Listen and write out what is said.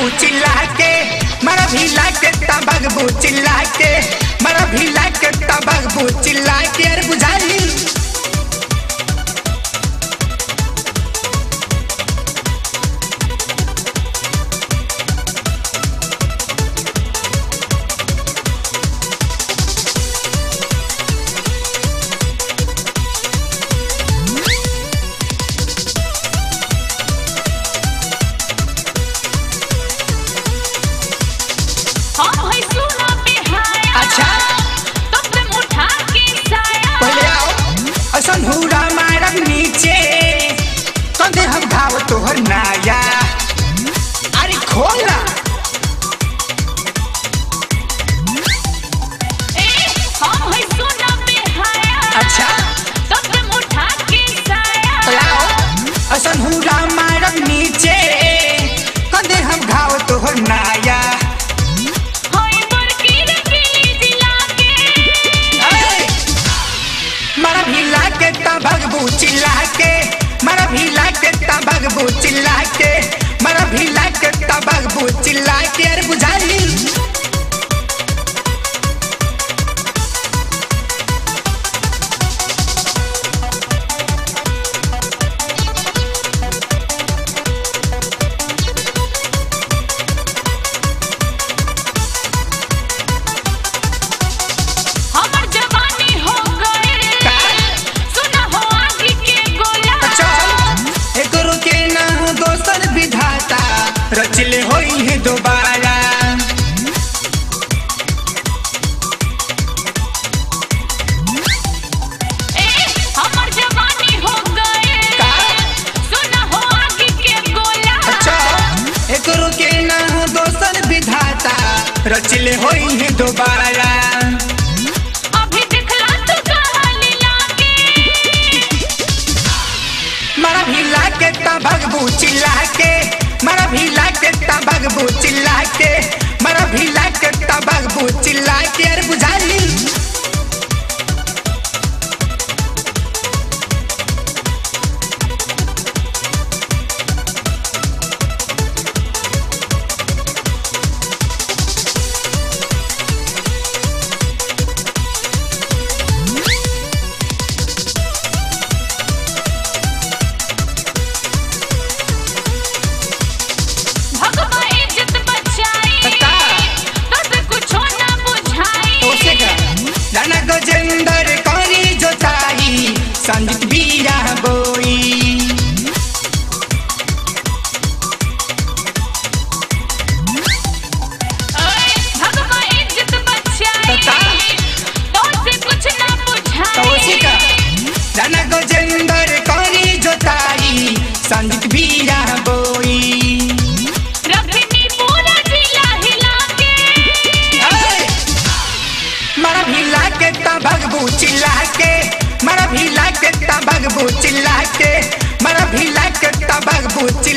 चिल्ला के मरा भिला के तबगबू चिल्ला के मरा भिला के तबगबू चिल्ला के अरे बुझाई हम है सुना बेहाया अच्छा तब तुम उठा के साया पहले आओ असन हुरा मारब नीचे कंधे हम घाव तोहर नाया अरे खोल ना ए हम है सुना बेहाया अच्छा तब तुम उठा के साया पहले आओ असन हुरा मारब नीचे कंधे हम घाव तोहर नाया होई बरकी रंगीली जिला के अरे! मरा भिला के तबगबू चिल्ला के मरा भिला के तबगबू चिल्ला के मरा भिला के तबगबू चिल्ला के अरे बुझाई हमर जवानी हो गए का? सुना हो आगे के गोला चल एकरो के ना दोसर विधाता रचले होई है दोबारा ए हमर जवानी हो गए का? सुना हो आगे के गोला अच्छा एकरो के ना दोसर विधाता रचले होई है दोबारा अभी दिखला तू कहाँ लीला के मरा भिला के तबगबू चिल्ला के मरा भिला के तबगबू चिल्ला के मरा भिला के तबगबू चिल्ला के अरे बुझाई भगवा इज्जत बचाई का? तब कुछो ना बुझाई ओसे का राणा गजेंद्र करी जोताई संजीत बीरा बोई ओए भगवा इज्जत बचाई का? तो से कुछ ना तो ओसे का बुझाई राणा गजेंद्र करी जोताई संजीत बीरा बोई रखनी पूरा जिला हिला के अरे! मरा भिला के तबगबू चिल्ला के मरा भिला के तबगबू चिल्ला के मरा भिला के तबगबू